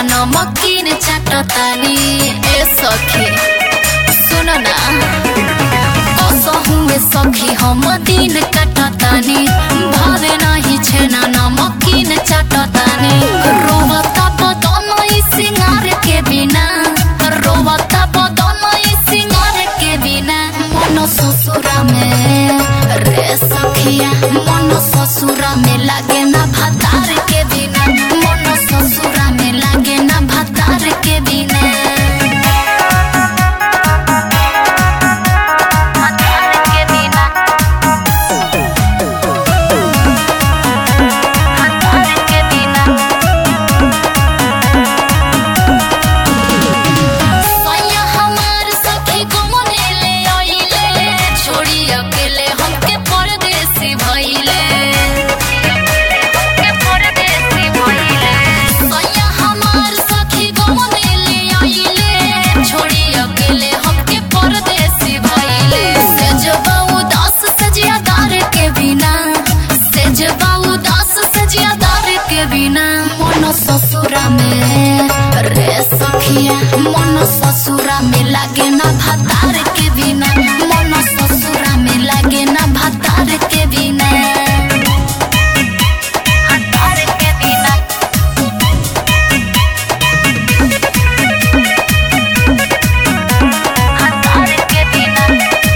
नमकीन चाटतानी ए सखी सुन ना कसहुए सखी हम दिन काटतानी भावे नाही छेना नमकीन चाटतानी रोवता बदन ई सिंगार के बिना रोवता बदन ई सिंगार के बिना मन ससुरा में रे सखिया मन ससुरा में लागे ना भतार के बिना मन ससुरा में लागे ना भतार के बिना भतार के बिना भतार के बिना सैया हमार सखी घुमने ले आइले छोड़ी अकेले हमके परदेसी भइले हमके परदेसी भइले सैया हमार सखी घुमने ले आइले छोड़ी अकेले हमके परदेसी भइले सजबा उदास सजियादार के बिना सजबा उदास सजियादार के बिना मन ससुरा में रे सखिया मन ससुरा में लागे ना भतार के बिना मन ससुरा में लागे ना भतार के बिना भतार के बिना भतार के बिना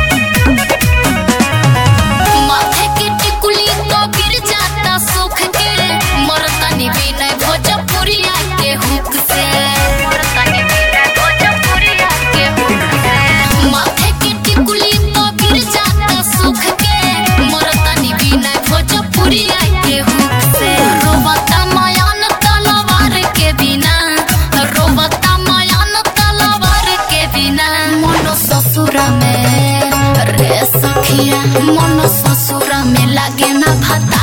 माथे की टिकुली तो गिर जाता सुख के मरतानी बिना भोजपुरिया के हुक से मरतानी बिना भोजपुरिया के हुक से माथे की टिकुली तो गिर जाता सुख के मरतानी बिना भोजपुरिया के हुक से रोवता मायान तलवार के बिना रोवता मायान तलवार के बिना मन ससुरा में रे सखिया मन ससुरा में लागे ना भता